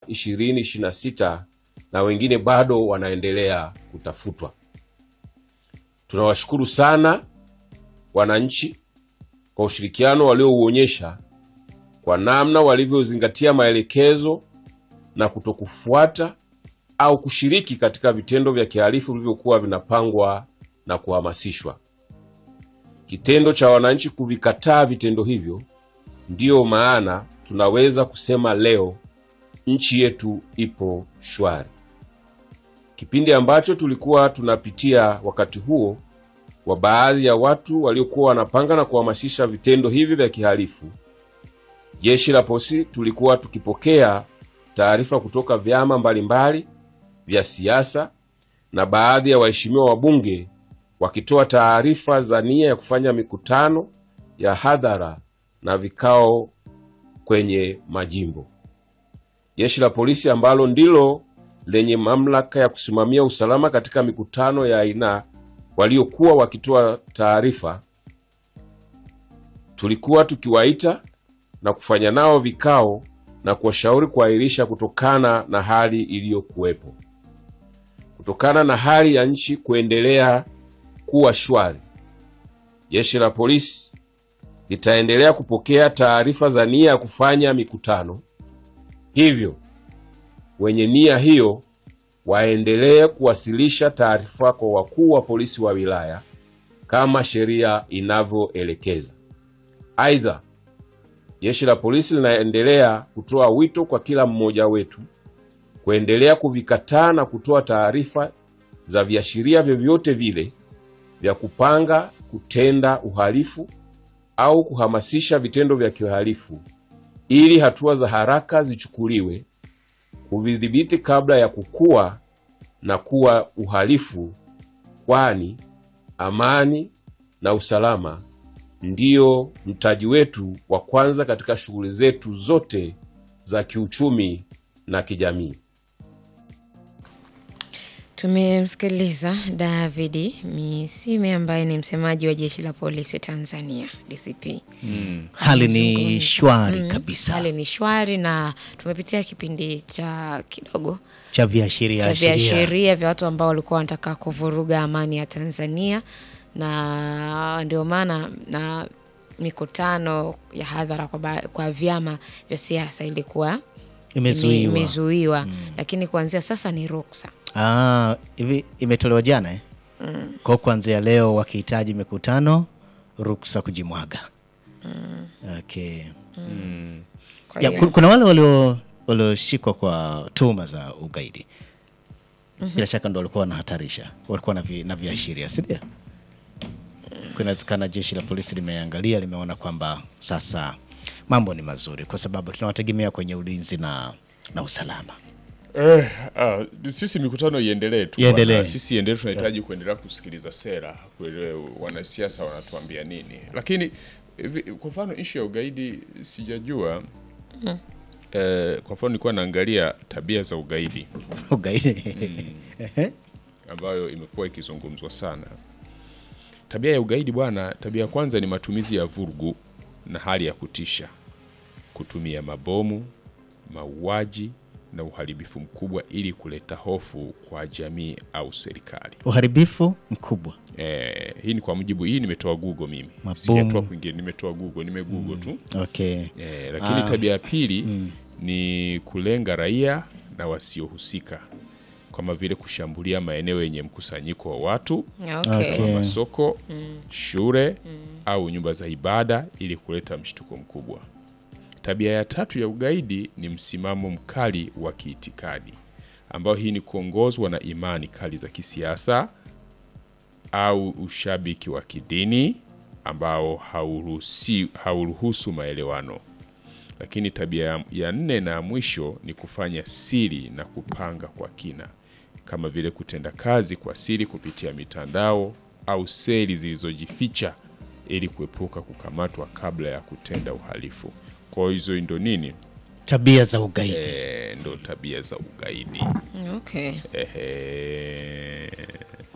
2026 na wengine bado wanaendelea kutafutwa. Tunawashukuru sana wananchi kwa ushirikiano waliouonyesha kwa namna walivyozingatia maelekezo na kutokufuata au kushiriki katika vitendo vya kihalifu vilivyokuwa vinapangwa na kuhamasishwa. Kitendo cha wananchi kuvikataa vitendo hivyo, ndiyo maana tunaweza kusema leo nchi yetu ipo shwari. Kipindi ambacho tulikuwa tunapitia wakati huo wa baadhi ya watu waliokuwa wanapanga na kuhamasisha vitendo hivi vya kihalifu, jeshi la polisi tulikuwa tukipokea taarifa kutoka vyama mbalimbali vya siasa na baadhi ya waheshimiwa wabunge wakitoa taarifa za nia ya kufanya mikutano ya hadhara na vikao kwenye majimbo. Jeshi la polisi ambalo ndilo lenye mamlaka ya kusimamia usalama katika mikutano ya aina waliokuwa wakitoa taarifa, tulikuwa tukiwaita na kufanya nao vikao na kuwashauri kuahirisha kutokana na hali iliyokuwepo. Kutokana na hali ya nchi kuendelea kuwa shwari, jeshi la polisi litaendelea kupokea taarifa za nia ya kufanya mikutano. Hivyo wenye nia hiyo waendelee kuwasilisha taarifa kwa wakuu wa polisi wa wilaya kama sheria inavyoelekeza. Aidha, jeshi la polisi linaendelea kutoa wito kwa kila mmoja wetu kuendelea kuvikataa na kutoa taarifa za viashiria vyovyote vile vya kupanga kutenda uhalifu au kuhamasisha vitendo vya kihalifu ili hatua za haraka zichukuliwe kuvidhibiti kabla ya kukua na kuwa uhalifu, kwani amani na usalama ndiyo mtaji wetu wa kwanza katika shughuli zetu zote za kiuchumi na kijamii. Tumemsikiliza Davidi Misime ambaye ni msemaji wa jeshi la polisi Tanzania DCP. Hali ni Amezungumza. shwari Mm, kabisa Hali ni shwari na tumepitia kipindi cha kidogo cha viashiria cha ashiria. viashiria vya watu ambao walikuwa wanataka kuvuruga amani ya Tanzania, na ndio maana na mikutano ya hadhara kwa, ba- kwa vyama vya siasa ilikuwa Imezuiwa. ime- imezuiwa. Lakini kuanzia sasa ni ruksa. Ah, hivi imetolewa jana eh? Kwa kuanzia leo wakihitaji mikutano ruksa kujimwaga. Okay. Kwa Ya, hiyo- ku- kuna wale walio walioshikwa kwa tuhuma za ugaidi. Bila shaka ndo walikuwa wanahatarisha, walikuwa na, vi, na viashiria, si ndio? Kunawezekana jeshi la polisi limeangalia, limeona kwamba sasa mambo ni mazuri, kwa sababu tunawategemea kwenye ulinzi na, na usalama. Eh, ah, sisi mikutano iendelee tu Iendelee. bwana. Sisi iendelee, tunahitaji kuendelea kusikiliza sera, kuelewa wanasiasa wanatuambia nini. Lakini hivi, kwa mfano ishu ya ugaidi sijajua. Eh, kwa mfano nilikuwa naangalia tabia za ugaidi Ugaidi ambayo imekuwa ikizungumzwa sana. Tabia ya ugaidi bwana, tabia ya kwanza ni matumizi ya vurugu na hali ya kutisha, kutumia mabomu, mauaji na uharibifu mkubwa ili kuleta hofu kwa jamii au serikali. uharibifu mkubwa. Eh, hii ni kwa mujibu, hii nimetoa Google mimi, Mabomu. sijatoa kwingine, nimetoa Google, nimegoogle tu. Okay. Eh, lakini tabia ya pili ni kulenga raia na wasiohusika kama vile kushambulia maeneo yenye mkusanyiko wa watu Okay. Okay. kama masoko, shule au nyumba za ibada ili kuleta mshtuko mkubwa. Tabia ya tatu ya ugaidi ni msimamo mkali wa kiitikadi, ambayo hii ni kuongozwa na imani kali za kisiasa au ushabiki wa kidini ambao hauruhusi- hauruhusu maelewano. Lakini tabia ya- ya nne na ya mwisho ni kufanya siri na kupanga kwa kina, kama vile kutenda kazi kwa siri kupitia mitandao au seli zilizojificha ili kuepuka kukamatwa kabla ya kutenda uhalifu. Kwa hizo ndo nini? Tabia za ugaidi. E, ndo tabia za ugaidi. Okay. Ehe.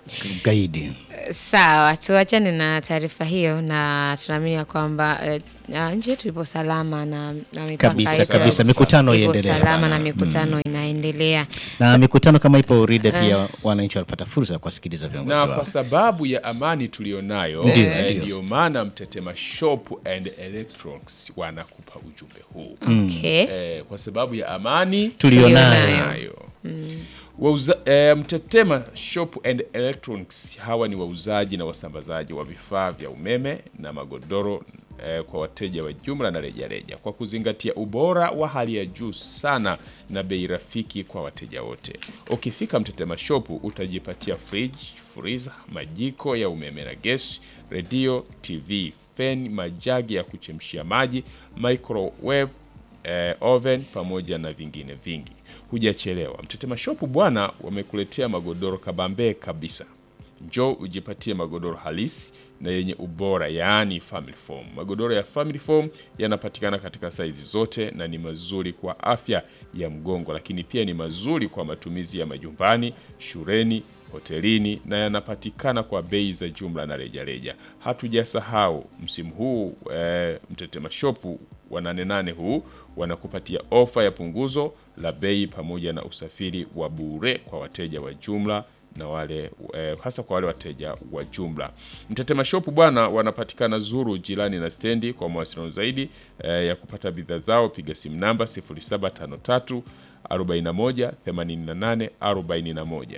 Gaidi. Sawa, tuachane na taarifa hiyo, na tunaamini ya kwamba eh, ah, nchi yetu ipo salama na, na mipaka Kabisa, yetu kabisa. Mikutano ipo iendelee. salama na mikutano inaendelea. Na mikutano kama ipo Uride pia wananchi walipata fursa ya kuwasikiliza viongozi na wao. kwa sababu ya amani tulionayo Ndio, eh, ndio. ndio maana Mtetema Shop and Electronics wanakupa ujumbe huu Okay. eh, kwa sababu ya amani Tulionayo. tulionayo. Wauza, eh, Mtetema Shop and Electronics hawa ni wauzaji na wasambazaji wa vifaa vya umeme na magodoro eh, kwa wateja wa jumla na rejareja kwa kuzingatia ubora wa hali ya juu sana na bei rafiki kwa wateja wote. Ukifika Mtetema Shop utajipatia fridge, freezer, majiko ya umeme na gesi, redio, TV, feni, majagi ya kuchemshia maji, microwave eh, oven pamoja na vingine vingi. Hujachelewa. Mtetema Shop bwana, wamekuletea magodoro kabambe kabisa. Njoo ujipatie magodoro halisi na yenye ubora, yaani family foam. Magodoro ya family foam yanapatikana katika saizi zote na ni mazuri kwa afya ya mgongo, lakini pia ni mazuri kwa matumizi ya majumbani, shuleni, hotelini na yanapatikana kwa bei za jumla na rejareja. Hatujasahau msimu huu eh, Mtetema Shop wa nane nane huu wanakupatia ofa ya punguzo la bei pamoja na usafiri wa bure kwa wateja wa jumla na wale eh, hasa kwa wale wateja wa jumla. Mtetema Shop bwana, wanapatikana Zuru jirani na stendi. Kwa mawasiliano zaidi eh, ya kupata bidhaa zao piga simu namba 0753 41 88 41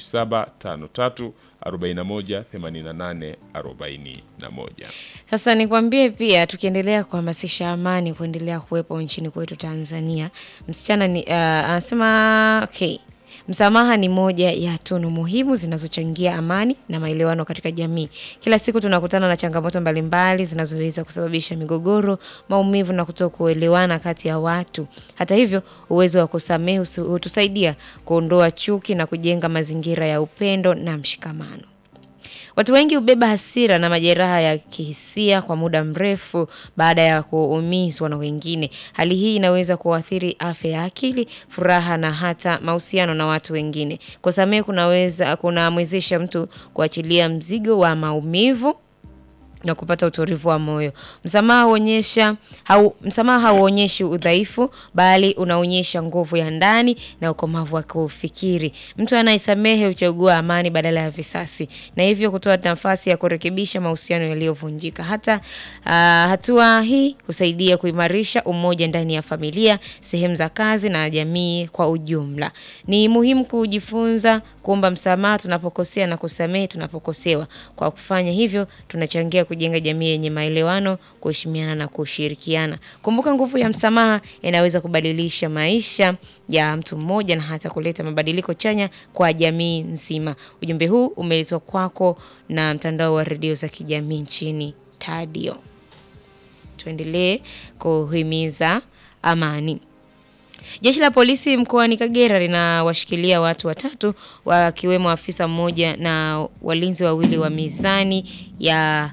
0753 41 88 41. Sasa nikwambie pia, tukiendelea kuhamasisha amani kuendelea kuwepo nchini kwetu Tanzania, msichana ni uh, anasema okay. Msamaha ni moja ya tunu muhimu zinazochangia amani na maelewano katika jamii. Kila siku tunakutana na changamoto mbalimbali zinazoweza kusababisha migogoro, maumivu na kutokuelewana kati ya watu. Hata hivyo, uwezo wa kusamehe husu- hutusaidia kuondoa chuki na kujenga mazingira ya upendo na mshikamano. Watu wengi hubeba hasira na majeraha ya kihisia kwa muda mrefu baada ya kuumizwa na wengine. Hali hii inaweza kuathiri afya ya akili, furaha na hata mahusiano na watu wengine. Kusamehe kunaweza kunamwezesha mtu kuachilia mzigo wa maumivu na kupata utulivu wa moyo. Msamaha huonyesha hau, msamaha hauonyeshi udhaifu bali unaonyesha nguvu ya ndani na ukomavu wa kufikiri. Mtu anayesamehe huchagua amani badala ya visasi na hivyo kutoa nafasi ya kurekebisha mahusiano yaliyovunjika. Hata uh, hatua hii husaidia kuimarisha umoja ndani ya familia, sehemu za kazi na jamii kwa ujumla. Ni muhimu kujifunza kuomba msamaha tunapokosea na kusamehe tunapokosewa. Kwa kufanya hivyo, tunachangia kujenga jamii yenye maelewano, kuheshimiana na kushirikiana. Kumbuka, nguvu ya msamaha inaweza kubadilisha maisha ya mtu mmoja na hata kuleta mabadiliko chanya kwa jamii nzima. Ujumbe huu umeletwa kwako na mtandao wa redio za kijamii nchini Tadio. Tuendelee kuhimiza amani. Jeshi la polisi mkoani Kagera linawashikilia watu watatu wakiwemo afisa mmoja na walinzi wawili wa mizani ya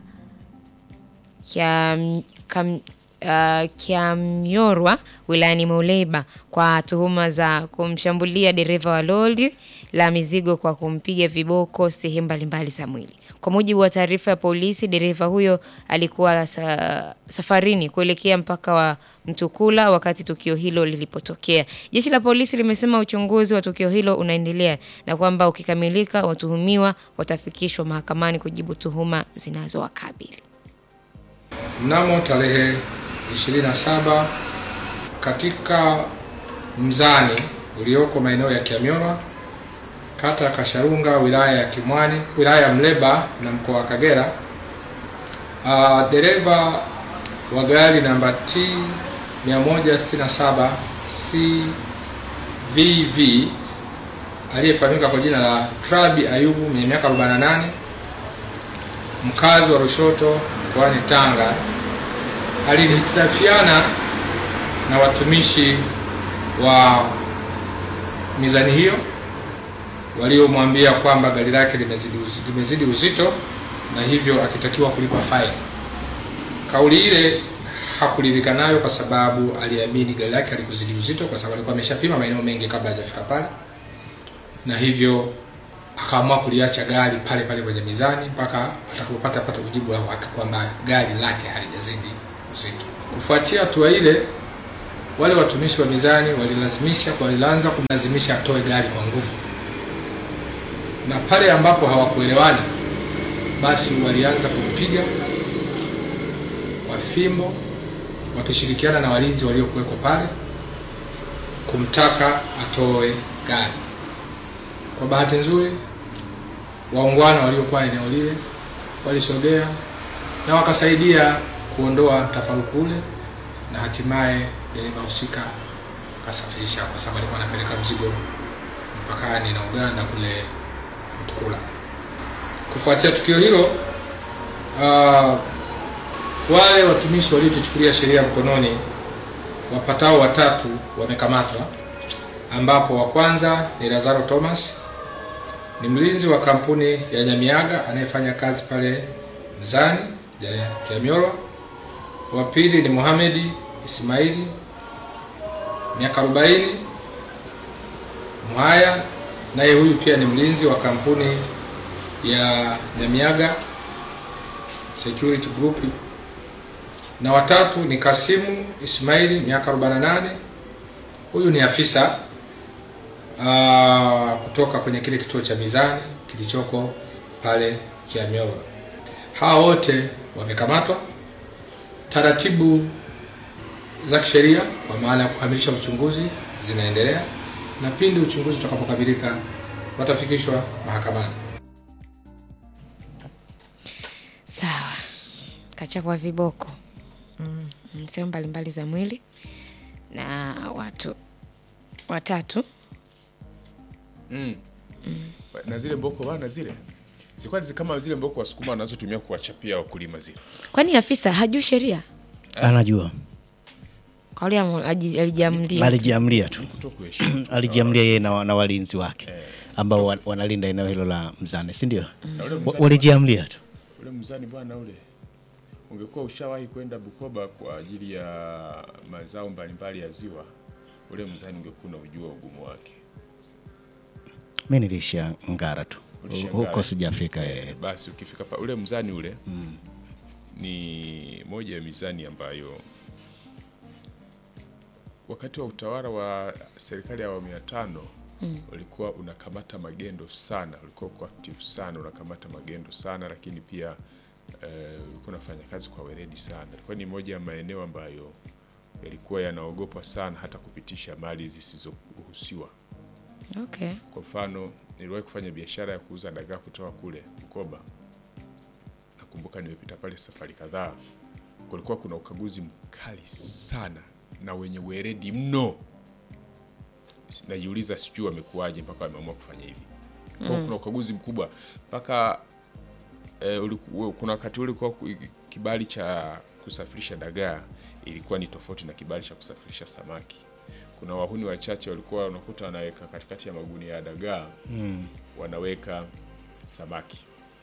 Kiam- Kam- uh, Kiamyorwa wilayani Muleba kwa tuhuma za kumshambulia dereva wa lori la mizigo kwa kumpiga viboko sehemu mbalimbali za mwili. Kwa mujibu wa taarifa ya polisi, dereva huyo alikuwa sa, safarini kuelekea mpaka wa Mtukula wakati tukio hilo lilipotokea. Jeshi la polisi limesema uchunguzi wa tukio hilo unaendelea na kwamba ukikamilika, watuhumiwa watafikishwa mahakamani kujibu tuhuma zinazowakabili. Mnamo tarehe 27 katika mzani ulioko maeneo ya Kiamyorwa, kata ya Kasharunga, wilaya ya Kimwani, wilaya ya Mleba na mkoa wa Kagera, uh, dereva wa gari namba T 167 CVV aliyefahamika kwa jina la Trabi Ayubu mwenye miaka 48 mkazi wa Rushoto mkoani Tanga alihitilafiana na watumishi wa mizani hiyo waliomwambia kwamba gari lake limezidi, uzi- limezidi uzito na hivyo akitakiwa kulipa faini. Kauli ile hakuridhika nayo kwa sababu aliamini gari lake halikuzidi uzito kwa sababu alikuwa ameshapima maeneo mengi kabla hajafika pale, na hivyo akaamua kuliacha gari pale pale kwenye mizani mpaka atakapopata pata ujibu wa uhakika kwamba gari lake halijazidi uzito. Kufuatia hatua ile, wale watumishi wa mizani walilazimisha walianza kumlazimisha atoe gari kwa nguvu, na pale ambapo hawakuelewana, basi walianza kumpiga kwa fimbo wakishirikiana na walinzi waliokuweko pale kumtaka atoe gari. Kwa bahati nzuri, waungwana waliokuwa eneo lile walisogea na wakasaidia kuondoa mtafaruku ule, na hatimaye dereva husika akasafirisha, kwa sababu alikuwa anapeleka mzigo mpakani na Uganda kule Mtukula. Kufuatia tukio hilo, uh, wale watumishi waliojichukulia sheria mkononi wapatao watatu wamekamatwa, ambapo wa kwanza ni Lazaro Thomas, ni mlinzi wa kampuni ya Nyamiaga anayefanya kazi pale Mzani ya Kiamyorwa. Wa pili ni Mohamedi Ismaili miaka 40 Mwaya, naye huyu pia ni mlinzi wa kampuni ya Nyamiaga Security Group na watatu ni Kasimu Ismaili miaka 48. Huyu ni afisa aa, kutoka kwenye kile kituo cha mizani kilichoko pale Kiamyorwa. Hawa wote wamekamatwa. Taratibu za kisheria kwa maana ya kukamilisha uchunguzi zinaendelea, na pindi uchunguzi utakapokamilika watafikishwa mahakamani. Sawa, kachapwa viboko mm. sehemu mbalimbali za mwili na watu watatu na zile mboko bana zile zilikuwa ni kama zile mboko wasukuma wanazotumia kuwachapia wakulima zile kwani afisa hajui sheria Anajua, kauli alijiamlia alijiamlia tu, kuto kuheshimu alijiamlia yeye na, na walinzi wake ambao wa- wanalinda eneo hilo la Mzane, si ndio? Na ule Wa- mzani- Walijiamlia tu. ule mzani bwana ule ungekuwa ushawahi kwenda Bukoba kwa ajili ya mazao mbalimbali ya ziwa, ule mzani ungekuwa unajua ugumu wake. Mi niliishia Ngara tu Ulishia huko, Ngara. sijafika Eh, eh. basi ukifika pa ule mzani ule ni moja ya mizani ambayo wakati wa utawala wa serikali ya awamu ya tano ulikuwa unakamata magendo sana, ulikuwa uko active sana, unakamata magendo sana, lakini pia eh, ulikuwa unafanya kazi kwa weledi sana. Ilikuwa ni moja ya maeneo ambayo yalikuwa yanaogopwa sana hata kupitisha mali zisizoruhusiwa. okay. Kwa mfano, niliwahi kufanya biashara ya kuuza dagaa kutoka kule Bukoba. Nakumbuka nimepita pale safari kadhaa, kulikuwa kuna ukaguzi mkali sana na wenye weledi mno. S- Najiuliza sijui wamekuwaje mpaka wameamua kufanya hivi. Kwa hiyo kuna ukaguzi mkubwa mpaka eh, uliku- kuna wakati ule ulikuwa ku- kibali cha kusafirisha dagaa ilikuwa ni tofauti na kibali cha kusafirisha samaki. Kuna wahuni wachache walikuwa unakuta wanaweka katikati ya magunia ya dagaa wanaweka samaki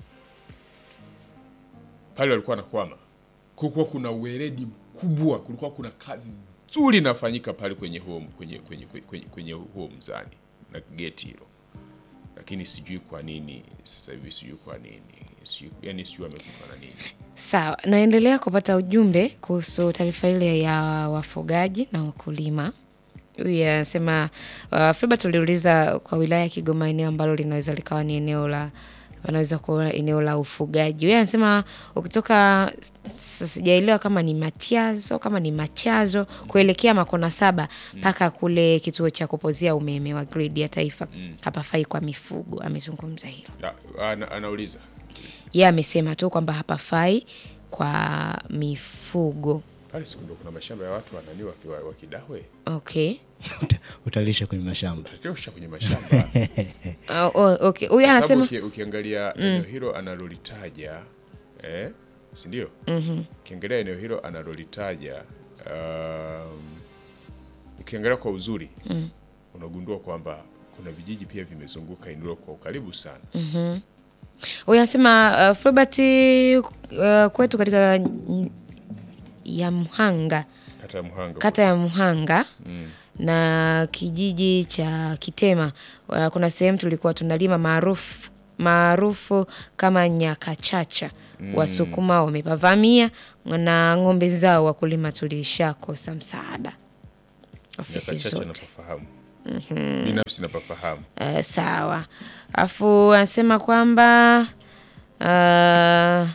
pale, walikuwa wanakwama. Kulikuwa kuna uweledi mkubwa, kulikuwa kuna kazi nzuri inafanyika pale kwenye huo, kwenye, kwenye, kwenye, kwenye huo mzani na geti hilo, lakini sijui kwa nini sasa hivi, sijui kwa nini sijui, yani sijui wamekutwa na nini. Sawa, naendelea kupata ujumbe kuhusu taarifa ile ya wafugaji na wakulima. Huyu anasema uh, Filbert tuliuliza kwa wilaya ya Kigoma eneo ambalo linaweza likawa ni eneo la wanaweza kuwa eneo la ufugaji. Yeye anasema ukitoka s- sijaelewa kama ni Matiazo kama ni Machazo kuelekea Makona Saba mpaka kule kituo cha kupozea umeme wa gridi ya taifa hapafai kwa mifugo. Amezungumza hilo. Na, ana, anauliza Yeye amesema tu kwamba hapafai kwa mifugo. pale siku ndo kuna mashamba ya watu wanani wakiwa wakidawe Okay. Uta- Utalisha kwenye mashamba. tatosha kwenye mashamba Oh, oh, okay. Huyu Kwa sababu anasema uki, ukiangalia eneo hilo analolitaja eh, si ndio? Ukiangalia eneo hilo analolitaja um, ukiangalia kwa uzuri unagundua kwamba kuna vijiji pia vimezunguka eneo hilo kwa ukaribu sana. huyu anasema uh, Filbert uh, kwetu katika n- ya Mhanga Hata Mhanga kata ya Mhanga na kijiji cha Kitema. Uh, kuna sehemu tulikuwa tunalima maarufu maarufu kama Nyakachacha. Wasukuma wamepavamia na ng'ombe zao wakulima tulishakosa msaada ofisi Nyakachacha zote. napafahamu binafsi napafahamu Uh, sawa. Afu anasema kwamba uh,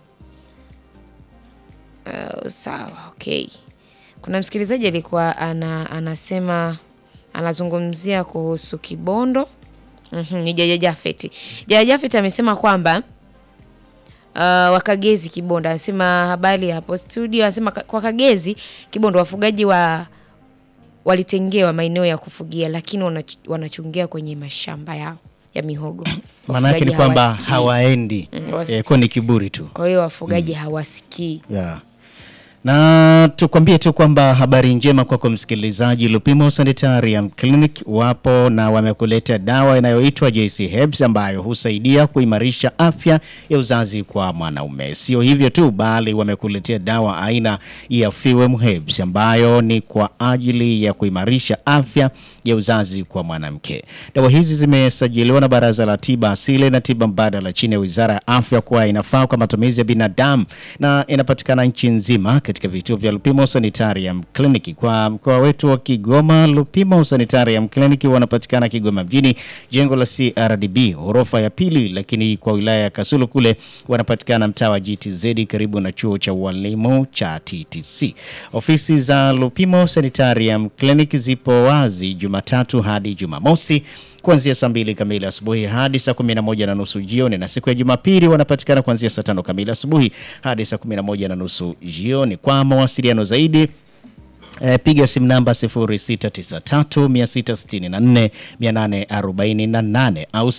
uh, sawa, okay. Kuna msikilizaji alikuwa ana, anasema anazungumzia kuhusu Kibondo. Mhm, ni Jaja Jafeti. Jaja Jafeti amesema kwamba uh, wakagezi Kibondo anasema habari hapo studio, anasema ka- kwa Kagezi Kibondo wafugaji wa walitengewa maeneo ya kufugia lakini wanach- wanachungia kwenye mashamba yao ya mihogo. maana yake ni Wafugaji kwamba hawasikii. hawaendi Mm, hawasikii. eh, kwa ni kiburi tu Kwa hiyo wafugaji hawasikii. yeah. na tukwambie tu kwamba habari njema kwako msikilizaji, Lupimo Sanitarium Clinic wapo na wamekuletea dawa inayoitwa JC Herbs ambayo husaidia kuimarisha afya ya uzazi kwa mwanaume. Sio hivyo tu, bali wamekuletea dawa aina ya Fewem Herbs ambayo ni kwa ajili ya kuimarisha afya ya uzazi kwa mwanamke. Dawa hizi zimesajiliwa na Baraza la Tiba Asili na Tiba Mbadala chini ya Wizara ya Afya kuwa inafaa kwa matumizi ya binadamu na inapatikana nchi nzima katika vituo vya Lupimo Sanitarium Clinic. Kwa mkoa wetu wa Kigoma, Lupimo Sanitarium Clinic wanapatikana Kigoma mjini, jengo la CRDB ghorofa ya pili, lakini kwa wilaya ya Kasulu kule wanapatikana mtaa wa GTZ karibu na chuo cha ualimu cha TTC. Ofisi za Lupimo Sanitarium Clinic zipo wazi Jumatatu hadi Jumamosi kuanzia saa mbili kamili asubuhi hadi saa kumi na moja na nusu jioni, na siku ya Jumapili wanapatikana kuanzia saa tano kamili asubuhi hadi saa kumi na moja na nusu jioni. Kwa mawasiliano zaidi E, piga simu namba 0693 664 848 au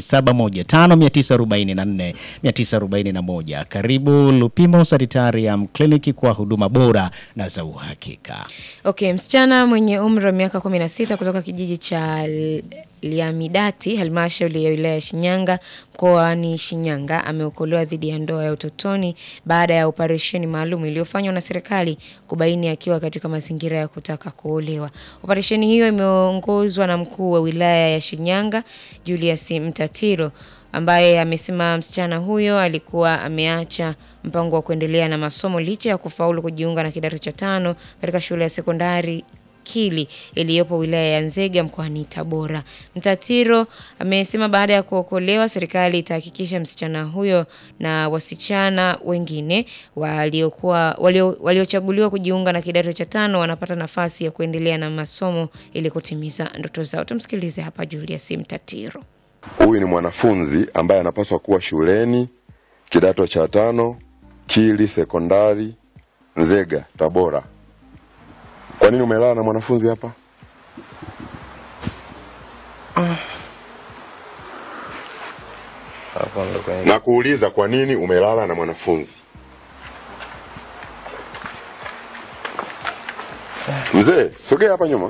0715 944 Karibu Lupimo Sanitarium Clinic kwa huduma bora na za uhakika. Okay, msichana mwenye umri wa miaka 16 kutoka kijiji cha L- Liamidati, halmashauri ya wilaya ya Shinyanga, mkoani Shinyanga, ameokolewa dhidi ya ndoa ya utotoni baada ya operesheni maalum iliyofanywa na serikali kubaini akiwa katika mazingira ya kutaka kuolewa. Operesheni hiyo imeongozwa na mkuu wa wilaya ya Shinyanga, Julius Mtatiro ambaye amesema msichana huyo alikuwa ameacha mpango wa kuendelea na masomo licha ya kufaulu kujiunga na kidato cha tano katika shule ya sekondari Kili iliyopo wilaya ya Nzega mkoani Tabora. Mtatiro amesema baada ya kuokolewa, serikali itahakikisha msichana huyo na wasichana wengine waliokuwa walio- waliochaguliwa kujiunga na kidato cha tano wanapata nafasi ya kuendelea na masomo ili kutimiza ndoto zao. Tumsikilize hapa Julius Mtatiro. Huyu ni mwanafunzi ambaye anapaswa kuwa shuleni kidato cha tano Kili sekondari Nzega Tabora. Kwa nini umelala na mwanafunzi hapa? Hapo ndo kwenye Na kuuliza kwa nini umelala na mwanafunzi? Mzee, sogea hapa nyuma.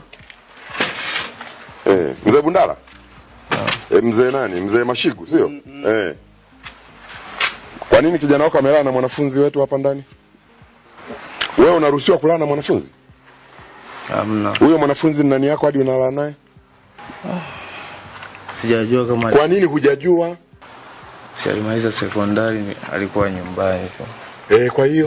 Eh, mzee Bundala. Eh, mzee nani? Mzee Mashigu, sio? Eh. Kwa nini kijana wako amelala na mwanafunzi wetu hapa ndani? Wewe unaruhusiwa kulala na mwanafunzi? hamna, Huyo mwanafunzi ni nani yako hadi unalala naye? sijajua kama Kwa nini hujajua? si alimaliza sekondari, ni- alikuwa nyumbani tu. Eh, kwa hiyo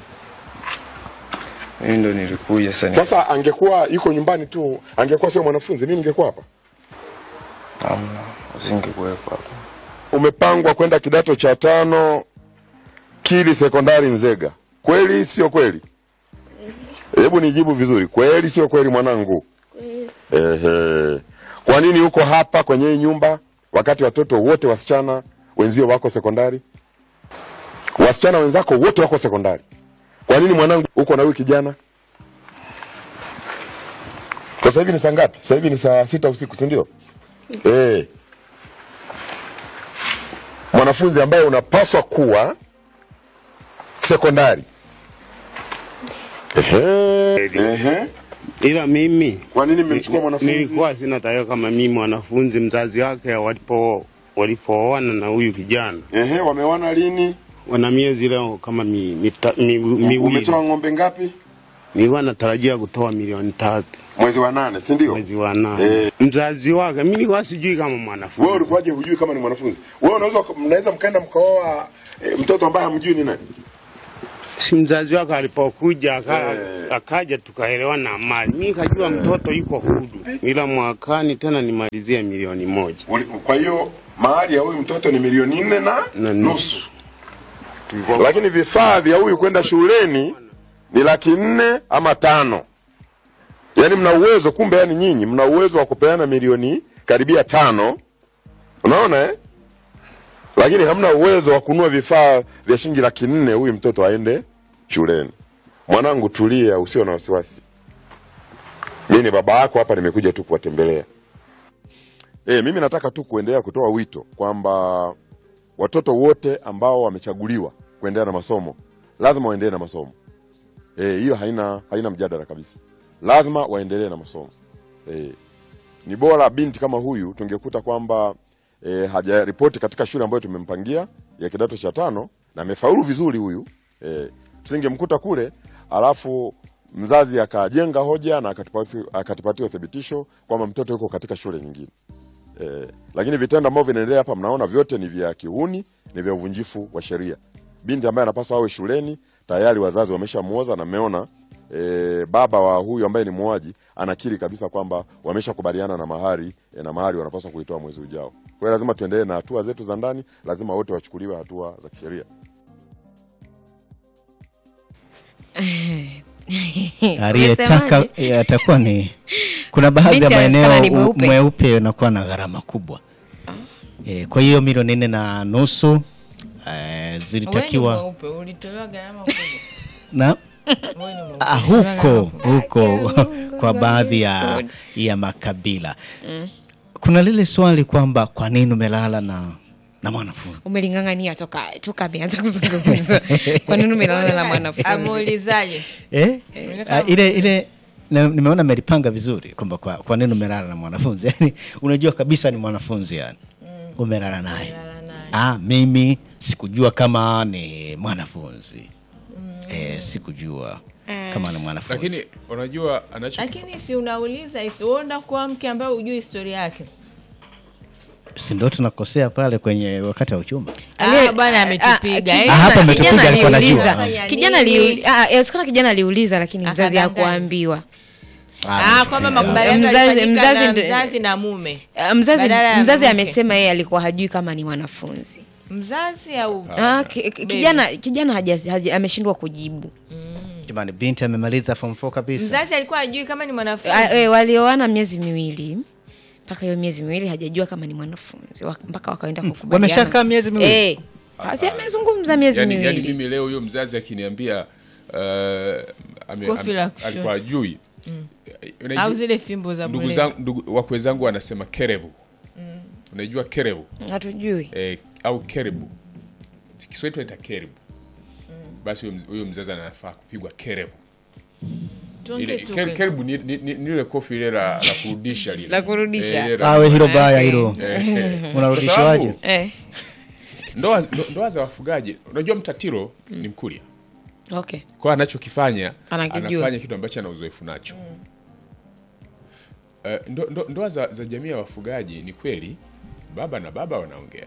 Mimi ndo nilikuja sasa. sasa angekuwa yuko nyumbani tu, angekuwa sio mwanafunzi, mimi ningekuwa hapa. Hamna, usingekuwepo hapa. Umepangwa kwenda kidato cha tano Kili sekondari Nzega, kweli sio kweli? Hebu nijibu vizuri, kweli sio kweli mwanangu? Ehe. Kwa nini uko hapa kwenye hii nyumba wakati watoto wote wasichana wenzio wako sekondari? Wasichana wenzako wote wako sekondari. Kwa nini mwanangu uko na huyu kijana? Sasa hivi ni saa ngapi? Sasa hivi ni saa sita usiku, si ndio? Eh. Mwanafunzi ambaye unapaswa kuwa sekondari. Ehe. Ehe. ila mimi Kwa nini mmemchukua mwanafunzi? nilikuwa sina taarifa kama mimi mwanafunzi mzazi wake walipo walipooana na huyu kijana Ehe, wamewana lini? wana miezi leo kama mi, mita, mi, miwili Umetoa ng'ombe ngapi? nilikuwa natarajia kutoa milioni tatu mwezi wa nane, si ndio? mwezi wa nane. Eh. Mzazi wake mimi nilikuwa sijui kama Wewe mwanafunzi. ulikuwaje hujui kama ni mwanafunzi? Wewe unaweza mnaweza mkaenda mkaoa e, mtoto ambaye hamjui ni nani? Si mzazi wake alipokuja aka, Eh. akaja tukaelewana mali, mimi kajua mtoto yuko huru, ila mwakani tena nimalizie milioni moja Uli- Kwa hiyo mahari ya huyu mtoto ni milioni nne na na nusu, nusu. Tulivyo- lakini vifaa vya huyu kwenda shuleni ni laki nne ama tano. Yaani mna uwezo kumbe, yani nyinyi mna uwezo wa kupeana milioni karibia tano, unaona eh? Lakini hamna uwezo wa kununua vifaa vya shilingi laki nne huyu mtoto aende shuleni. Mwanangu, tulia, usio na wasiwasi. Mimi ni baba yako hapa, nimekuja tu kuwatembelea. E, mimi nataka tu kuendelea kutoa wito kwamba watoto wote ambao wamechaguliwa kuendelea na masomo lazima waendelee na masomo. Eh, hiyo haina haina mjadala kabisa, lazima waendelee na masomo. E, ni bora binti kama huyu tungekuta kwamba e, hajaripoti katika shule ambayo tumempangia ya kidato cha tano na amefaulu vizuri huyu e, tusingemkuta kule alafu mzazi akajenga hoja na akatupatia akatupatia uthibitisho kwamba mtoto yuko katika shule nyingine. Eh, lakini vitendo ambavyo vinaendelea hapa mnaona vyote ni vya kihuni, ni vya uvunjifu wa sheria. Binti ambaye anapaswa awe shuleni tayari wazazi wameshamuoza na mmeona e, baba wa huyu ambaye ni muuaji anakiri kabisa kwamba wameshakubaliana na mahari e, na mahari wanapaswa kuitoa mwezi ujao. Kwa hiyo lazima tuendelee na hatua zetu za ndani, lazima wote wachukuliwe hatua za kisheria. aliyetaka Umesemaje? yatakuwa ni kuna baadhi ya Binti anaonekana ni maeneo u- mweupe. mweupe unakuwa na gharama kubwa e, kwa hiyo milioni nne na nusu e, zilitakiwa mweupe ulitolewa gharama kubwa. na Wewe ni mweupe. ah, huko huko kwa baadhi ya, ya makabila kuna lile swali kwamba kwa nini umelala na na mwanafunzi umeling'ang'ania toka toka ameanza kuzungumza kwa nini umelala na mwanafunzi Ameulizaje? eh? Unataka- Ah, ile ile na, nimeona amelipanga vizuri kwamba kwa, kwa nini umelala na mwanafunzi yani unajua kabisa ni mwanafunzi yani umelala naye Lala naye. ah, mimi sikujua kama ni mwanafunzi eh, sikujua kama ni mwanafunzi lakini unajua anacho Lakini si unauliza isi uenda kuwa mke ambaye hujui historia yake. si ndo tunakosea pale kwenye wakati wa uchumba Ah, bwana ametupiga. Ah, eh. Ah, hapa ametupiga, kijana alikuwa anajua. aliuliza Fanya kijana nini? aliu- ah, yawezekana kijana aliuliza lakini mzazi Akadanganya. hakuambiwa Ah, kwamba makubaliano Mzazi- yalifanyika mzazi na ndo- mzazi na mume. Ah, mzazi Badala ya mzazi mke. amesema yeye alikuwa hajui kama ni mwanafunzi Mzazi au ah, ki- ki- kijana kijana haja- haja- ameshindwa kujibu jamani binti amemaliza form 4 kabisa mzazi alikuwa ajui kama ni mwanafunzi. Ah, eh, walioana miezi miwili mpaka hiyo miezi miwili hajajua kama ni mwanafunzi Wak- mpaka wakaenda kukubaliana wameshakaa miezi miwili? eh, si amezungumza miezi yani, yani miwili mimi leo huyo mzazi akiniambia uh, ame- Kofi am- la kushoto. alikuwa ajui Unajua- au zile fimbo za ndugu bure. zangu ndugu wakwe zangu wanasema kerebu unajua kerebu hatujui eh, au kerebu Kiswahili tunaita kerebu basi huyo mz- huyo mzazi anafaa kupigwa kerebu Tuongee ile tu ke- kweli. kerebu ni, ni, ni, ni ile kofi ile la, la kurudisha lile La kurudisha. Eh, ile la- awe hilo baya hilo eh, eh. unarudishwaje Kwa sababu, eh. ndoa, ndo- ndoa za wafugaji unajua mtatiro ni mkuria okay kwa anachokifanya Anakijua. anafanya kitu ambacho ana uzoefu nacho Eh, ndo, ndo, ndoa za, za jamii ya wafugaji ni kweli baba na baba wanaongea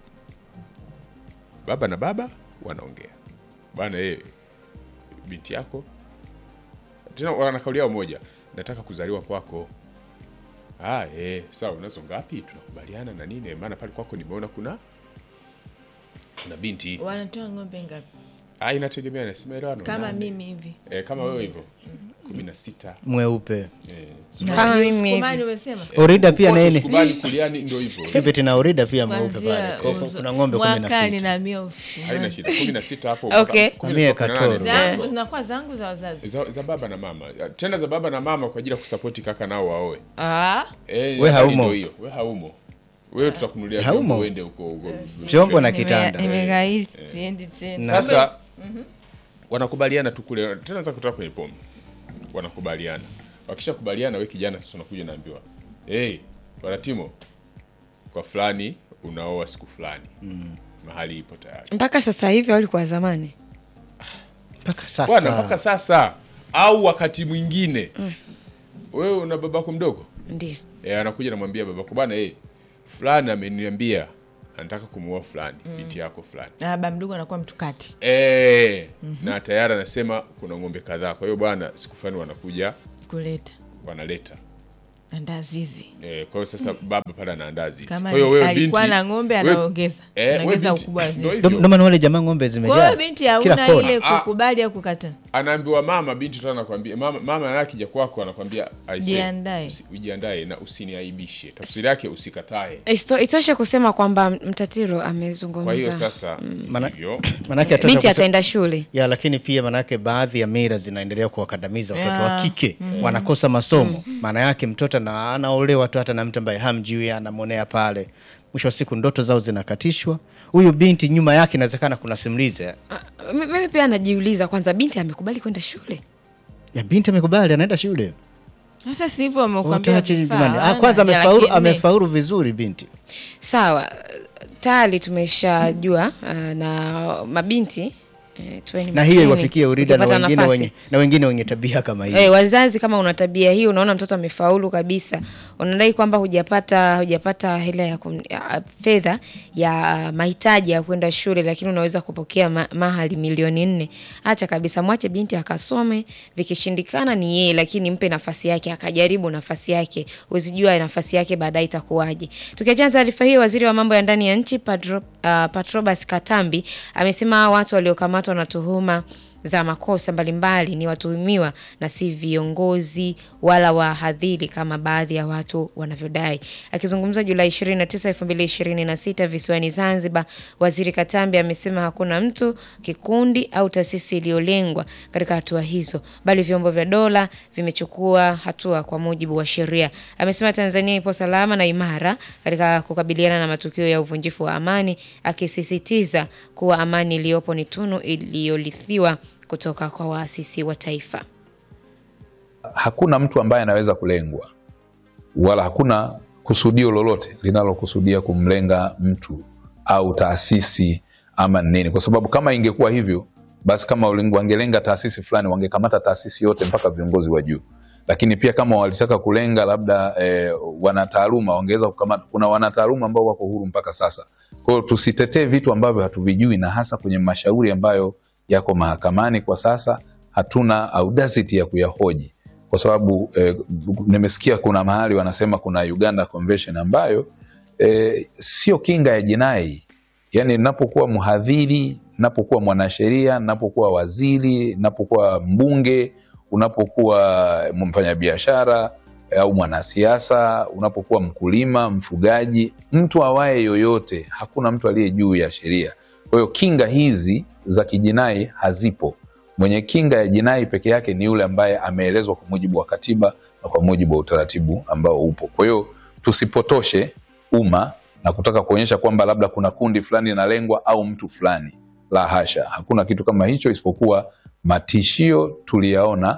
baba na baba wanaongea bana eh, binti yako tena wana kauli yao moja nataka kuzaliwa kwako ah, eh, sawa unazo ngapi tunakubaliana na nini maana pale kwako nimeona kuna kuna binti wanatoa ng'ombe ngapi ah, inategemea nasema elewano kama nane. mimi hivi Eh, kama wewe hivyo kumi na sita mweupe eh, kama mimi Sukumani hivi umesema orida pia kushoto, nini sukubali kuliani ndo hivyo kipeti na orida pia mweupe Kuanzia pale Kwa- uzo- kuna ng'ombe kumi na mwakani sita na miofu haina shida kumi na sita hapo Okay. mpaka- kumi na Mie sita, kumi na nane. katoro. zangu zinakuwa zangu za wazazi za, za baba na mama tena za baba na mama kwa ajili ya kusapoti kaka nao waoe ah eh, We nadhani haumo. ndo hiyo we haumo wewe tutakunulia Haumo. vyombo uende huko huko vyombo na nime- kitanda nimegaili siendi tena sasa wanakubaliana tu kule tena za kutoka kwenye pombe wanakubaliana wakishakubaliana we kijana sasa unakuja naambiwa hey, wanatimo kwa fulani unaoa siku fulani mahali ipo tayari mpaka sasa hivi au ilikuwa zamani mpaka bwana sasa mpaka sasa au wakati mwingine wewe una babako mdogo Ndio. e, anakuja namwambia babako bana hey, fulani ameniambia anataka kumuoa fulani binti yako fulani Na baba mdogo anakuwa mtukati. e, na tayari anasema kuna ng'ombe kadhaa kwa hiyo bwana siku fulani wanakuja kuleta wanaleta andaa zizi. e, kwa hiyo sasa baba pale anaandaa zizi Kama kwa hiyo wewe alikuwa binti na ng'ombe wewe- anaongeza. Eh, wewe Anaongeza binti, ukubwa wa ndio zizi. hivyo. Ndio maana wale jamaa ng'ombe Kwa zimejaa hiyo binti kila hauna kona. ile Ah. kukubali au kukataa. anaambiwa mama binti tu anakwambia mama, mama anakija kwako anakwambia "Aisee, Jiandae." usi- ujiandae na usiniaibishe tafsiri yake usikatae Isto- Itoshe kusema kwamba Mtatiro kwa hiyo amezungumza sasa Maana- hivyo Manake atosha binti kuse- ataenda shule. ya lakini pia manake baadhi ya mila zinaendelea kuwakandamiza watoto wa Ya. kike wanakosa masomo maana yake mtoto na anaolewa tu hata na mtu ambaye hamjui anamwonea pale mwisho wa siku ndoto zao zinakatishwa huyu binti nyuma yake inawezekana kuna simulizi Ah, m- Mimi pia najiuliza kwanza, binti amekubali kwenda shule? ya binti amekubali anaenda shule Sasa si hivyo wamekuambia Utaache vifaa. jamani. Ah, hawana, kwanza ya amefaulu, laki nne. amefaulu vizuri binti Sawa, tayari tumeshajua uh, na mabinti eh, tuweni na hiyo makini iwafikie urida na ukipata wengine, nafasi. wenye, na wengine wenye tabia kama hii Eh, wazazi kama una tabia hiyo, unaona mtoto amefaulu kabisa, unadai kwamba hujapata hujapata hela ya kum- ya fedha ya mahitaji ya kwenda shule, lakini unaweza kupokea ma, mahali milioni nne. Acha kabisa, mwache binti akasome, vikishindikana ni yeye, lakini mpe nafasi yake, akajaribu nafasi yake, uzijua nafasi yake baadaye itakuwaje. Tukiachana na taarifa hiyo, waziri wa mambo ya ndani ya nchi Padro, uh, Patrobas Katambi amesema watu waliokamatwa na tuhuma za makosa mbalimbali ni watuhumiwa na si viongozi wala wahadhiri kama baadhi ya watu wanavyodai. Akizungumza Julai 29, 2026 visiwani Zanzibar, Waziri Katambi amesema hakuna mtu, kikundi au taasisi iliyolengwa katika hatua hizo, bali vyombo vya dola vimechukua hatua kwa mujibu wa sheria. Amesema Tanzania ipo salama na imara katika kukabiliana na matukio ya uvunjifu wa amani, akisisitiza kuwa amani iliyopo ni tunu iliyorithiwa kutoka kwa waasisi wa taifa. hakuna mtu ambaye anaweza kulengwa wala hakuna kusudio lolote linalokusudia kumlenga mtu au taasisi ama nini, kwa sababu kama ingekuwa hivyo basi kama walengo- wangelenga taasisi fulani wangekamata taasisi yote mpaka viongozi wa juu. Lakini pia kama walitaka kulenga labda eh, wanataaluma wangeweza kukamata. Kuna wanataaluma ambao wako huru mpaka sasa. Kwa hiyo tusitetee vitu ambavyo hatuvijui, na hasa kwenye mashauri ambayo yako mahakamani kwa sasa, hatuna audacity ya kuyahoji kwa sababu eh, nimesikia kuna mahali wanasema kuna Uganda Convention ambayo eh, sio kinga ya jinai. Yani napokuwa mhadhiri, napokuwa mwanasheria, napokuwa waziri, napokuwa mbunge, unapokuwa mfanyabiashara eh, au mwanasiasa, unapokuwa mkulima, mfugaji, mtu awaye yoyote, hakuna mtu aliye juu ya sheria. Kwa hiyo kinga hizi za kijinai hazipo. Mwenye kinga ya jinai peke yake ni yule ambaye ameelezwa kwa mujibu wa katiba na kwa mujibu wa utaratibu ambao upo. Kwa hiyo tusipotoshe umma na kutaka kuonyesha kwamba labda kuna kundi fulani linalengwa au mtu fulani. La hasha, hakuna kitu kama hicho, isipokuwa matishio tuliyaona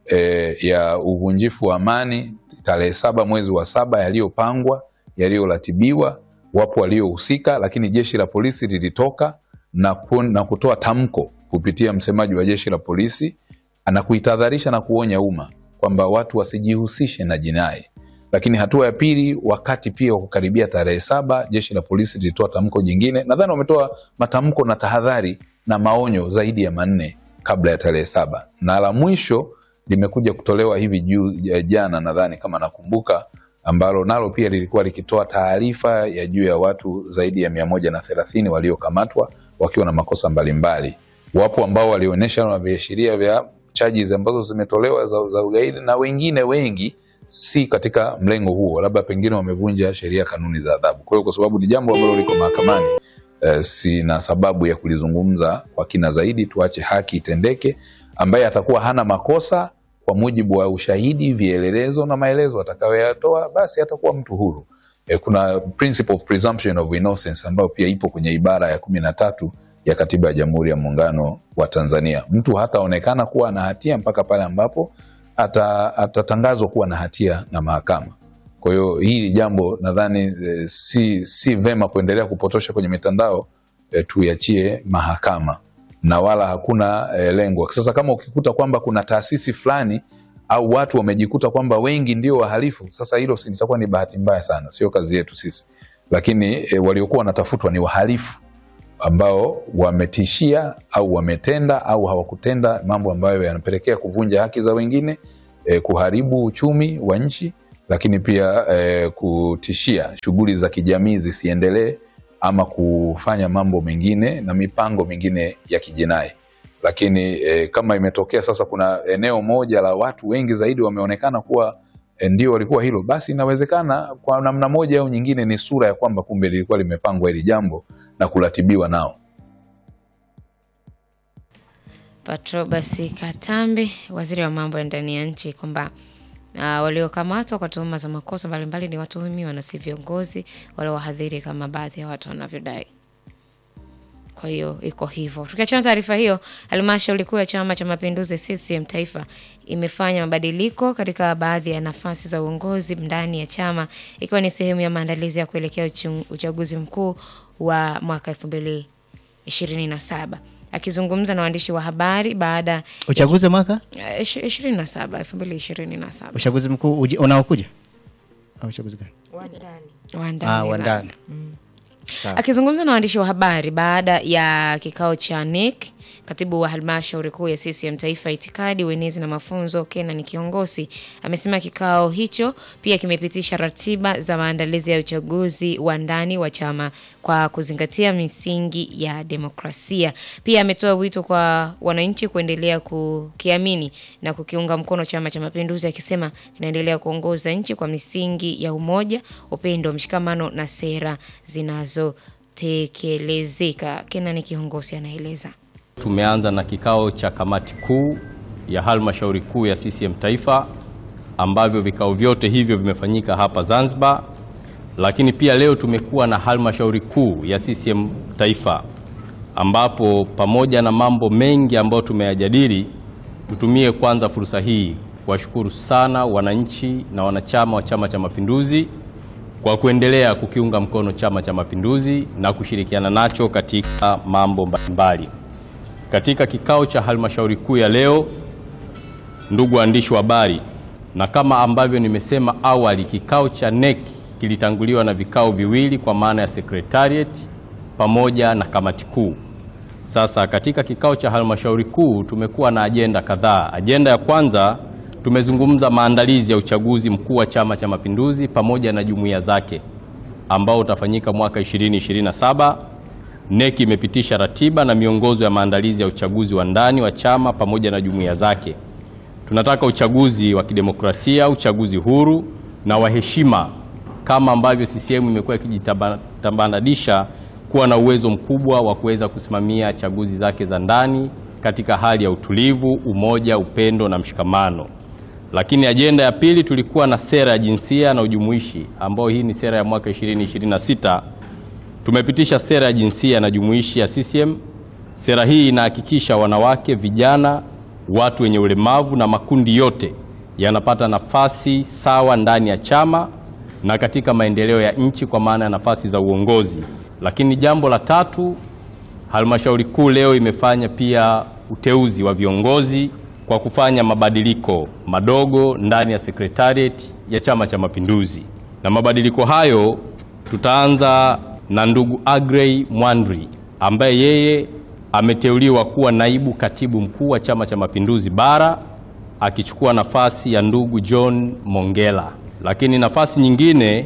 e, ya uvunjifu wa amani tarehe saba mwezi wa saba yaliyopangwa, yaliyoratibiwa, wapo waliohusika, lakini jeshi la polisi lilitoka na, ku, na kutoa tamko kupitia msemaji wa jeshi la polisi na kuitahadharisha na kuonya umma kwamba watu wasijihusishe na jinai. Lakini hatua ya pili, wakati pia wa kukaribia tarehe saba, jeshi la polisi lilitoa tamko jingine. Nadhani wametoa matamko na tahadhari na maonyo zaidi ya manne kabla ya tarehe saba, na la mwisho limekuja kutolewa hivi juu ya jana, nadhani kama nakumbuka, ambalo nalo pia lilikuwa likitoa taarifa ya juu ya watu zaidi ya mia moja na thelathini waliokamatwa wakiwa na makosa mbalimbali. Wapo ambao walionyesha na viashiria vya charges ambazo zimetolewa za, za ugaidi na wengine wengi si katika mlengo huo, labda pengine wamevunja sheria, kanuni za adhabu. Kwa hiyo kwa sababu ni jambo ambalo liko mahakamani eh, sina sababu ya kulizungumza kwa kina zaidi. Tuache haki itendeke. Ambaye atakuwa hana makosa kwa mujibu wa ushahidi, vielelezo na maelezo atakayoyatoa, basi atakuwa mtu huru. Eh, kuna principle of presumption of innocence ambayo pia ipo kwenye ibara ya kumi na tatu ya katiba ya Jamhuri ya Muungano wa Tanzania. Mtu hataonekana kuwa na hatia mpaka pale ambapo ata- atatangazwa kuwa na hatia na mahakama. Kwa hiyo hili jambo nadhani eh, si, si vema kuendelea kupotosha kwenye mitandao eh, tuiachie mahakama na wala hakuna e, lengo. Sasa kama ukikuta kwamba kuna taasisi fulani au watu wamejikuta kwamba wengi ndio wahalifu, sasa hilo si- litakuwa ni bahati mbaya sana, sio kazi yetu sisi. Lakini e, waliokuwa wanatafutwa ni wahalifu ambao wametishia au wametenda au hawakutenda mambo ambayo yanapelekea kuvunja haki za wengine e, kuharibu uchumi wa nchi, lakini pia e, kutishia shughuli za kijamii zisiendelee ama kufanya mambo mengine na mipango mingine ya kijinai. Lakini e, kama imetokea sasa kuna eneo moja la watu wengi zaidi wameonekana kuwa e, ndio walikuwa hilo, basi inawezekana kwa namna moja au nyingine ni sura ya kwamba kumbe lilikuwa limepangwa hili jambo na kuratibiwa nao. Patrobas Katambi, waziri wa mambo ya ndani ya nchi, kwamba uh, waliokamatwa kwa tuhuma za makosa mbalimbali ni watuhumiwa na si viongozi wala wahadhiri kama baadhi ya watu wanavyodai. Kwa hiyo iko hivyo. Tukiachana taarifa hiyo, halmashauri kuu ya Chama cha Mapinduzi CCM Taifa imefanya mabadiliko katika baadhi ya nafasi za uongozi ndani ya chama ikiwa ni sehemu ya maandalizi ya kuelekea uchu- uchaguzi mkuu wa mwaka 2027. Akizungumza na waandishi wa habari baada ya Uchaguzi wa mwaka Eh, ishi- 27 2027 uchaguzi mkuu uji- unaokuja au uchaguzi gani? wa ndani Ah, wa la- ndani. Sawa. Akizungumza na waandishi wa habari baada ya kikao cha NEC, katibu wa halmashauri kuu ya CCM Taifa itikadi, uenezi na mafunzo Kenan Kiongosi amesema kikao hicho pia kimepitisha ratiba za maandalizi ya uchaguzi wa ndani wa chama kwa kuzingatia misingi ya demokrasia. Pia ametoa wito kwa wananchi kuendelea kukiamini na kukiunga mkono Chama cha Mapinduzi akisema kinaendelea kuongoza nchi kwa misingi ya umoja, upendo, mshikamano na sera zinazotekelezeka. Kenan Kiongosi anaeleza. Tumeanza na kikao cha kamati kuu ya halmashauri kuu ya CCM Taifa ambavyo vikao vyote hivyo vimefanyika hapa Zanzibar, lakini pia leo tumekuwa na halmashauri kuu ya CCM Taifa ambapo pamoja na mambo mengi ambayo tumeyajadili, tutumie kwanza fursa hii kuwashukuru sana wananchi na wanachama wa Chama cha Mapinduzi kwa kuendelea kukiunga mkono Chama cha Mapinduzi na kushirikiana nacho katika mambo mbalimbali. Katika kikao cha halmashauri kuu ya leo, ndugu waandishi wa habari, na kama ambavyo nimesema awali, kikao cha NEC kilitanguliwa na vikao viwili kwa maana ya secretariat pamoja na kamati kuu. Sasa katika kikao cha halmashauri kuu tumekuwa na ajenda kadhaa. Ajenda ya kwanza tumezungumza maandalizi ya uchaguzi mkuu wa Chama cha Mapinduzi pamoja na jumuiya zake ambao utafanyika mwaka 2027. NEC imepitisha ratiba na miongozo ya maandalizi ya uchaguzi wa ndani wa chama pamoja na jumuiya zake. Tunataka uchaguzi wa kidemokrasia, uchaguzi huru na wa heshima, kama ambavyo CCM imekuwa ikijitambanadisha kuwa na uwezo mkubwa wa kuweza kusimamia chaguzi zake za ndani katika hali ya utulivu, umoja, upendo na mshikamano. Lakini ajenda ya pili tulikuwa na sera ya jinsia na ujumuishi, ambayo hii ni sera ya mwaka 2026 Tumepitisha sera ya jinsia na jumuishi ya CCM. Sera hii inahakikisha wanawake, vijana, watu wenye ulemavu na makundi yote yanapata nafasi sawa ndani ya chama na katika maendeleo ya nchi kwa maana ya nafasi za uongozi. Lakini jambo la tatu, halmashauri kuu leo imefanya pia uteuzi wa viongozi kwa kufanya mabadiliko madogo ndani ya secretariat ya Chama cha Mapinduzi, na mabadiliko hayo tutaanza na ndugu Agrey Mwandri ambaye yeye ameteuliwa kuwa naibu katibu mkuu wa Chama cha Mapinduzi bara akichukua nafasi ya ndugu John Mongela. Lakini nafasi nyingine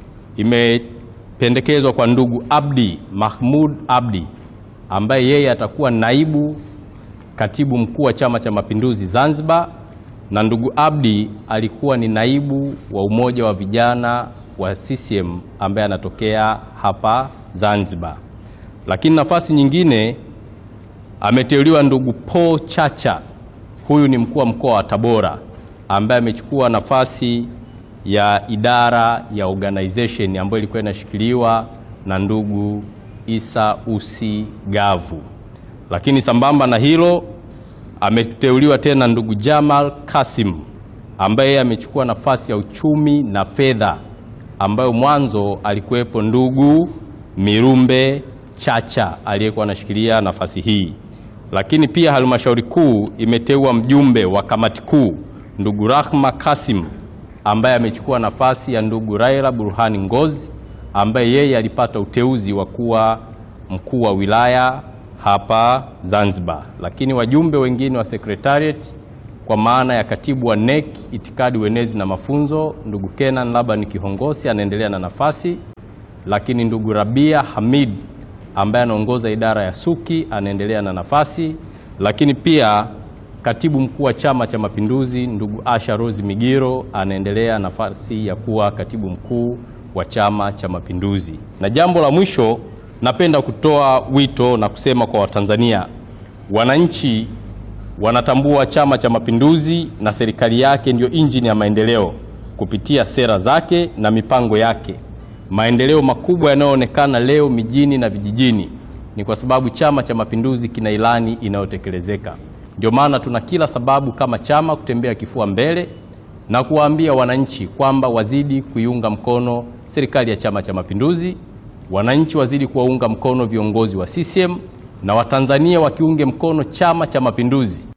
imependekezwa kwa ndugu Abdi Mahmud Abdi ambaye yeye atakuwa naibu katibu mkuu wa Chama cha Mapinduzi Zanzibar, na ndugu Abdi alikuwa ni naibu wa umoja wa vijana wa CCM ambaye anatokea hapa Zanzibar. Lakini nafasi nyingine ameteuliwa ndugu Paul Chacha, huyu ni mkuu wa mkoa wa Tabora ambaye amechukua nafasi ya idara ya organization ambayo ilikuwa inashikiliwa na ndugu Isa Usi Gavu. Lakini sambamba na hilo ameteuliwa tena ndugu Jamal Kasim ambaye yeye amechukua nafasi ya uchumi na fedha ambayo mwanzo alikuwepo ndugu Mirumbe Chacha aliyekuwa anashikilia nafasi hii. Lakini pia halmashauri kuu imeteua mjumbe wa kamati kuu ndugu Rahma Kasim ambaye amechukua nafasi ya ndugu Raila Burhani Ngozi ambaye yeye alipata uteuzi wa kuwa mkuu wa wilaya hapa Zanzibar. Lakini wajumbe wengine wa secretariat kwa maana ya katibu wa NEC itikadi, uenezi na mafunzo ndugu Kenan Laban Kihongosi anaendelea na nafasi, lakini ndugu Rabia Hamid ambaye anaongoza idara ya Suki anaendelea na nafasi, lakini pia katibu mkuu wa Chama cha Mapinduzi ndugu Asha Rose Migiro anaendelea nafasi ya kuwa katibu mkuu wa Chama cha Mapinduzi. Na jambo la mwisho, napenda kutoa wito na kusema kwa Watanzania, wananchi wanatambua Chama cha Mapinduzi na serikali yake ndiyo injini ya maendeleo kupitia sera zake na mipango yake. Maendeleo makubwa yanayoonekana leo mijini na vijijini ni kwa sababu Chama cha Mapinduzi kina ilani inayotekelezeka. Ndio maana tuna kila sababu kama chama kutembea kifua mbele na kuwaambia wananchi kwamba wazidi kuiunga mkono serikali ya Chama cha Mapinduzi, wananchi wazidi kuwaunga mkono viongozi wa CCM na Watanzania wakiunge mkono Chama cha Mapinduzi.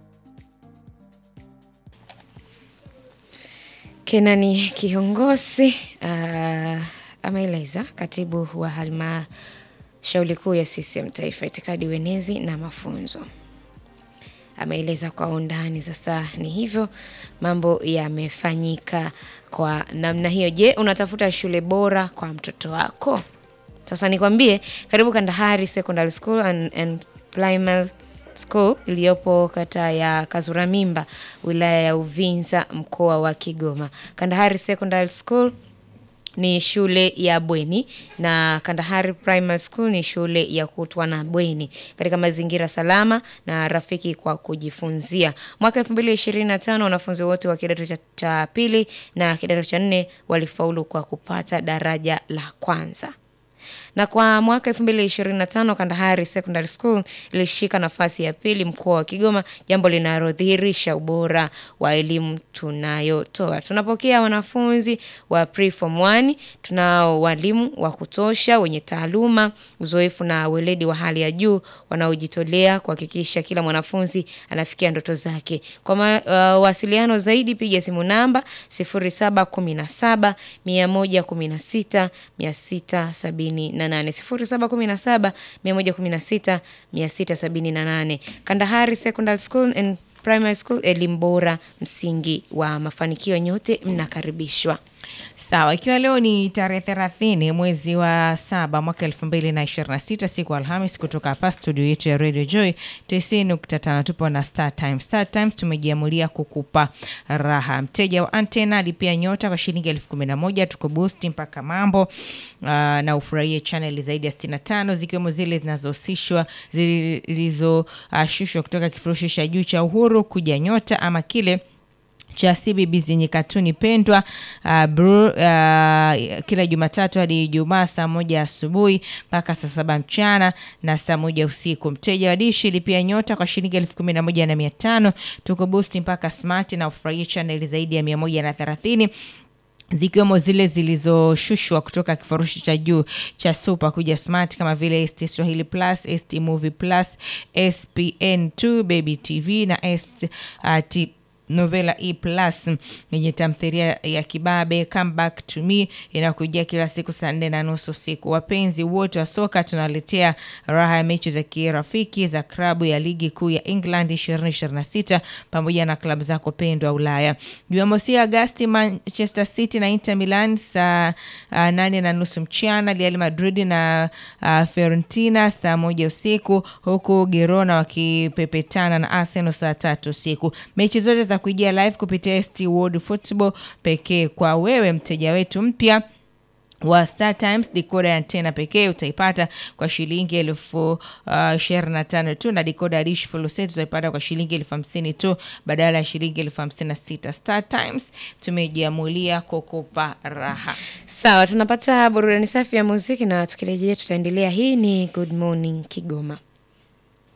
Kenani Kihongosi uh, ameeleza katibu wa halmashauri kuu ya CCM Taifa, itikadi, uenezi na mafunzo ameeleza kwa undani. Sasa ni hivyo mambo yamefanyika kwa namna hiyo. Je, unatafuta shule bora kwa mtoto wako? Sasa nikwambie, karibu Kandahari Secondary School and, and Primary School iliyopo kata ya Kazuramimba wilaya ya Uvinza mkoa wa Kigoma. Kandahari Secondary School ni shule ya bweni na Kandahari Primary School ni shule ya kutwa na bweni katika mazingira salama na rafiki kwa kujifunzia. Mwaka 2025 wanafunzi wote wa kidato cha, cha pili na kidato cha nne walifaulu kwa kupata daraja la kwanza na kwa mwaka 2025 Kandahari Secondary School ilishika nafasi ya pili mkoa wa Kigoma, jambo linalodhihirisha ubora wa elimu tunayotoa. Tunapokea wanafunzi wa preform 1, tunao walimu wa kutosha wenye taaluma, uzoefu na weledi wa hali ya juu wanaojitolea kuhakikisha kila mwanafunzi anafikia ndoto zake. Kwa mawasiliano uh, zaidi piga simu namba 0717 116 678 0717 116 678. Kandahari Secondary School and Primary School, elimu bora, msingi wa mafanikio. Nyote mnakaribishwa. Sawa, ikiwa leo ni tarehe thelathini mwezi wa saba mwaka elfu mbili na ishirini na sita siku Alhamis, kutoka hapa studio yetu ya Radio Joy tisini nukta tano tupo na Star Times. Star Times tumejiamulia kukupa raha. Mteja wa antena alipia nyota kwa shilingi elfu kumi na moja tuko boost mpaka mambo uh, na ufurahie chaneli zaidi ya 65 zikiwemo zile zinazohusishwa zilizoshushwa uh, kutoka kifurushi cha juu cha Uhuru kuja nyota ama kile cha CBB zenye katuni pendwa uh, bru, uh, kila Jumatatu hadi Ijumaa saa moja asubuhi mpaka saa saba mchana na saa moja usiku. Mteja wa dishi lipia nyota kwa shilingi elfu kumi na moja na mia tano tuko boost mpaka smart na ufurahie chaneli zaidi ya mia moja na thelathini zikiwemo zile zilizoshushwa kutoka kifurushi cha juu cha super kuja smart kama vile ST Swahili Plus, ST Movie Plus, SPN2 Baby TV na ST Novela E Plus yenye tamthilia ya kibabe Come Back to Me inakujia kila siku saa nne na nusu usiku. Wapenzi wote wa soka tunawaletea raha ya mechi za kirafiki za klabu ya ligi kuu ya England 2026 pamoja na klabu zako pendwa Ulaya. Jumamosi Agasti, Manchester City na Inter Milan saa uh, nane na nusu mchana, Real Madrid na uh, Fiorentina saa moja usiku, huku Girona wakipepetana na Arsenal saa tatu usiku. Mechi zote za kuijia live kupitia ST World Football pekee. Kwa wewe mteja wetu mpya wa Star Times dikoda ya antena pekee utaipata kwa shilingi elfu ishirini na tano tu na dikoda ya dish full set utaipata kwa shilingi elfu hamsini tu badala ya shilingi elfu hamsini na sita. Star Times tumejiamulia kukupa raha. Sawa, tunapata burudani safi ya muziki na tukirejea tutaendelea. Hii ni Good Morning Kigoma.